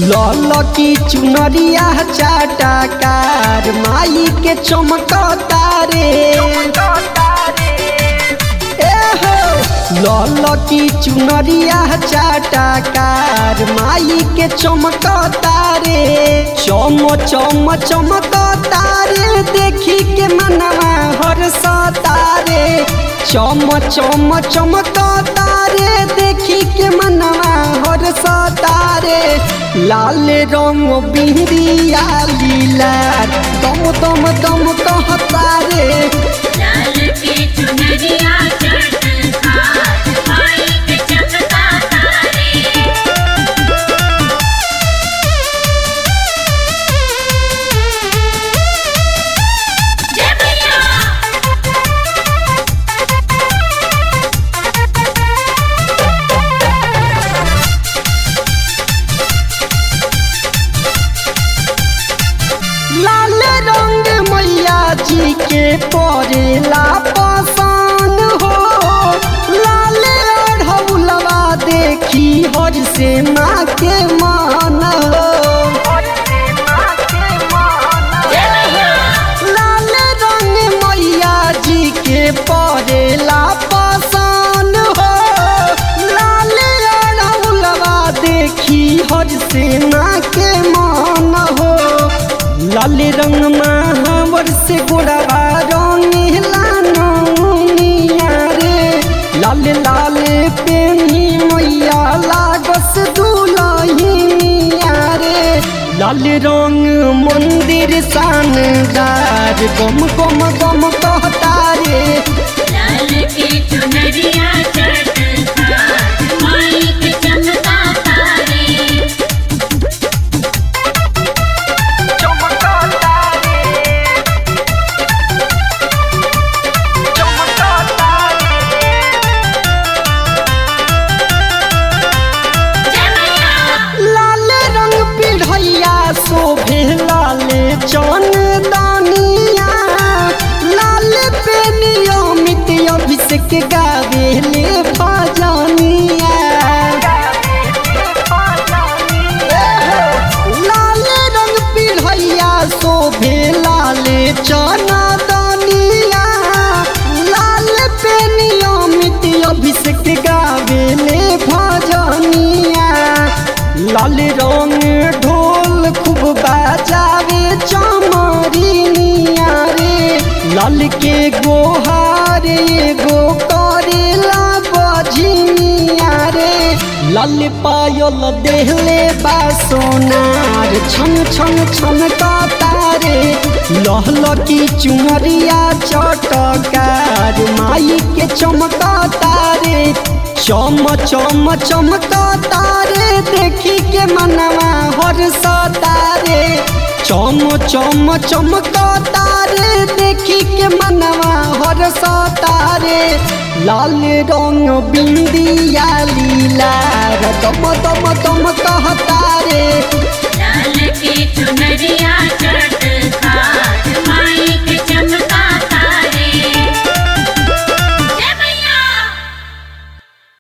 लल की चुनरिया चाटाकार माई के चमकता रे एहो लल की चुनरिया चाटाकार माई के चमकता रे चम चम चमकता रे देखी के मनवा हर्षता रे चम चम चमकता रे देखी के मनवा हर्षता रे लाल रंग बिहरिया लीला दम दम दम कहता रे लाल की चुनरिया चटकार माई के चमका तारे जय भैया लाल रंग मैया जी के परेला पसान हो लाल अढ़ौलवा देखी हर से माँ के मान हो जय भैया लाल रंग मैया जी के परेला पसान हो लाल अढ़ौलवा देखी हर से माँ के मान हो लाल रंग महावर से गोड़वा रंगीला नौनिया रे लाल लाल पेनी मैया लागस दुलहिनिया रे लाल रंग मंदिर शानदार गम गम गम कहता रे लाल की चुनरिया चटकार माई के चमका तारे जय भैया लाल रंग पिढ़ैया शोभे लाल चंदनिया लाल पे नियमित अभिषेक गावेले भजनिया लाल रंग पिढ़ैया शोभे लाल चंदनिया लाल पे नियमित अभिषेक गावेले भजनिया लाल रंग ढोल खूब बाजावे चमरिनिया रे लाल के गोहार एगो करेला बझिनिया रे लाल पायल देहले बा सोनार छन छन छन तारे लहल की चुनरिया चटकार माई के चमका तारे चम चम चमका तारे देखी के मनवा हर्ष तारे चम चम चमका तारे देखी के मनवा हर्ष तारे लाल रंग बिंदिया लीला दम दम दम कहता रे लाल की चुनरिया चटकार